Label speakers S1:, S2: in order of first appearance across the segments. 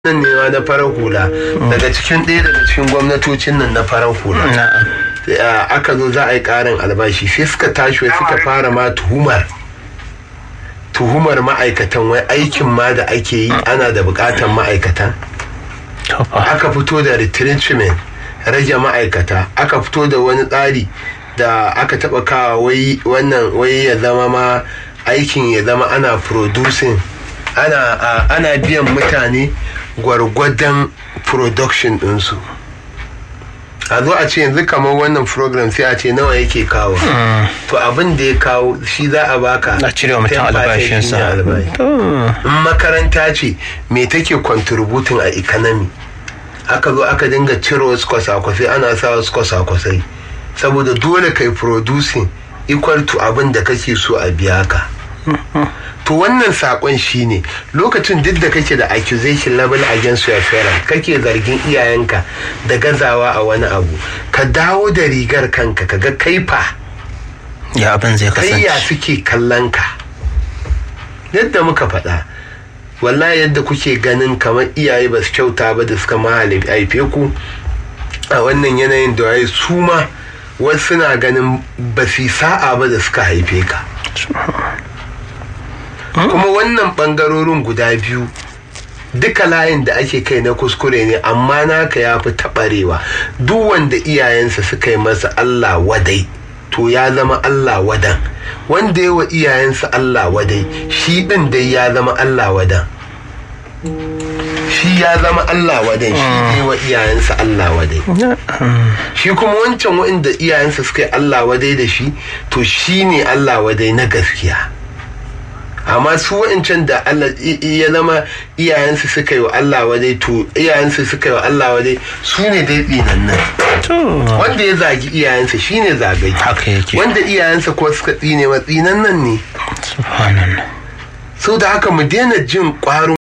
S1: nan ne ma na farar hula daga cikin ɗaya daga cikin gwamnatocin nan na farar hula aka zo za a yi ƙarin albashi sai suka tashi wai suka fara ma tuhumar tuhumar ma'aikatan wai aikin ma da ake yi ana da buƙatan ma'aikatan aka fito da retrenchment rage ma'aikata aka fito da wani tsari da aka taɓa kawa wai wannan wai ya zama ma aikin ya zama ana producing ana, ana biyan mutane gwargwadon production ɗinsu a zo a ce yanzu kamar wannan program sai a ce nawa yake kawo to abin da ya kawo shi za a baka
S2: a cire wa mutum albashinsa
S1: in makaranta ce me take contributing a economy aka zo aka dinga cire wasu kwasa-kwasai ana sa wasu kwasa-kwasai saboda dole kai producing equal to abin da kake so a biya ka to wannan sakon shine lokacin duk da kake da accusation level against your parent kake zargin iyayenka da gazawa a wani abu ka dawo da rigar kanka kaga kaifa
S2: ya abin zai kasance
S1: kai ya suke kallon ka yadda muka faɗa wallahi yadda kuke ganin kamar iyaye ba su kyauta ba da suka mahalifi haife ku a wannan yanayin da waye su ma wasu na ganin ba su sa'a ba da suka haife ka kuma wannan bangarorin guda biyu duka layin da ake kai na kuskure ne amma naka ya fi taɓarewa duk wanda iyayensa suka yi masa Allah wadai to ya zama Allah wadan wanda ya wa iyayensa Allah wadai shi ɗin dai ya zama Allah wadan shi ya zama Allah wadan shi ne wa iyayensa Allah wadai shi kuma wancan wa'inda iyayensa suka yi Allah wadai da shi to shi ne Allah wadai na gaskiya amma su wa'ancan da Allah ya zama iyayensu suka yi wa Allah wadai to iyayensu suka yi wa Allah wadai su ne dai tsinannan wanda ya zagi iyayensa shi ne zagai
S2: haka yake
S1: wanda iyayensa ko suka tsine wa tsinannan ne
S2: subhanallah
S1: sau da haka mu daina jin ƙwarin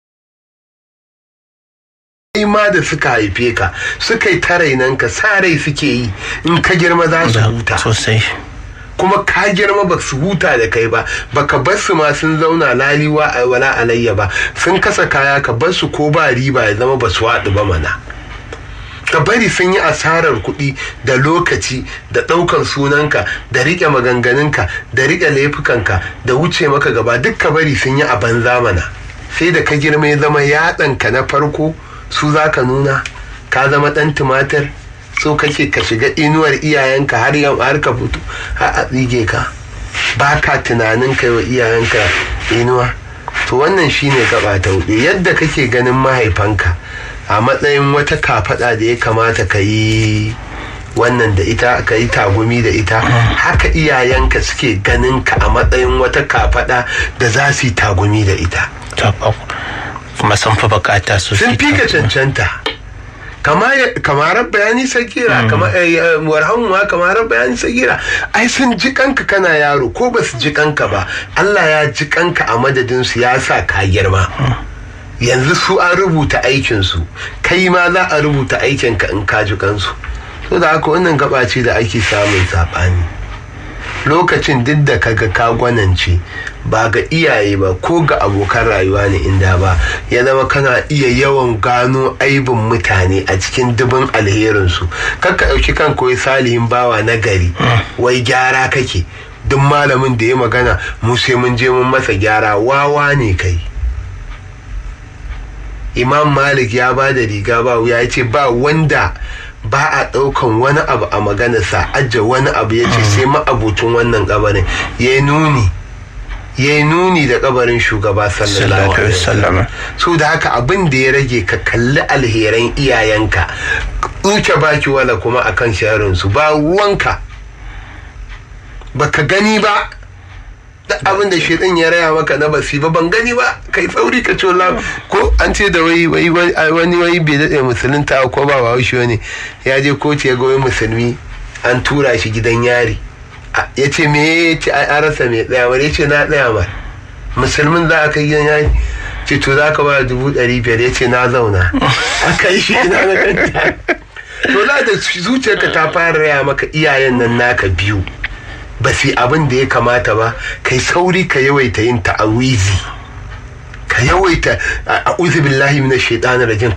S1: ma da suka haife ka suka yi tarainanka sa rai suke yi in ka girma za su huta
S2: sosai
S1: kuma ka girma ba su huta da kai ba baka bar su ma sun zauna laliwa a wala alayya ba sun kasa kaya ka bar su ko ba riba ya zama ba su haɗu ba mana ka bari sun yi asarar kuɗi da lokaci da ɗaukan sunanka da riƙe maganganunka da riƙe laifukanka da wuce maka gaba duk ka bari sun yi a banza mana sai da ka girma ya zama yatsanka na farko su za ka nuna ka zama ɗan tumatir so kake ka shiga inuwar iyayenka har yau har ka fito har a tsige ka ba ka tunanin kai wa iyayenka inuwa to wannan shine gaba ta hudu yadda kake ganin mahaifanka a matsayin wata kafada da ya kamata ka yi wannan da ita ka yi tagumi da ita haka iyayenka suke ganin ka a matsayin wata kafada da za su yi tagumi da ita
S2: kuma sun fi bukata su
S1: sun fi ka cancanta kamar bayani sagira warhamuwa kamar bayani sagira ai sun ji kanka kana yaro ko ba su ji kanka ba Allah ya ji kanka a madadin su ya sa ka girma yanzu su an rubuta aikinsu kai ma za a rubuta aikinka in ka ji kansu so da haka wannan gaba ce da ake samun saɓani lokacin duk da kaga ka gwanance ba ga iyaye ba ko ga abokan rayuwa ne inda ba ya zama kana iya yawan gano aibin mutane a cikin dubin alherinsu kakka ɗauki kan koyi salihin bawa na gari wai gyara kake duk malamin da ya magana mu sai mun je mun masa gyara wawa ne kai imam malik ya ba da riga ba ya ce ba wanda ba a ɗaukan wani abu a maganarsa ajiye wani abu ya ce sai ma'abucin wannan kabarin ya nuni ya nuni da kabarin shugaba sallallahu alaihi wasallam so da haka abin da ya rage ka kalli alheran iyayenka tsuke baki wala kuma akan sharin su ba ruwanka baka gani ba duk abin da shaitan ya raya maka na basi ba ban gani ba kai tsauri ka cola ko an ce da wai wai wani wai bai daɗe musulunta ko ba ba shi wani ya je kotu ya goyi musulmi an tura shi gidan yari ya ce me ya ce a rasa mai tsaya wani ya ce na tsaya ma musulmin za a kai gidan yari ce to za ka ba dubu ɗari biyar ya ce na zauna a kai shi ina na kanta to za da zuciyarka ta fara raya maka iyayen nan naka biyu ba su abin da ya kamata ba kai sauri ka yawaita yin ta'awizi ka yawaita a billahi minash shaitanir rajim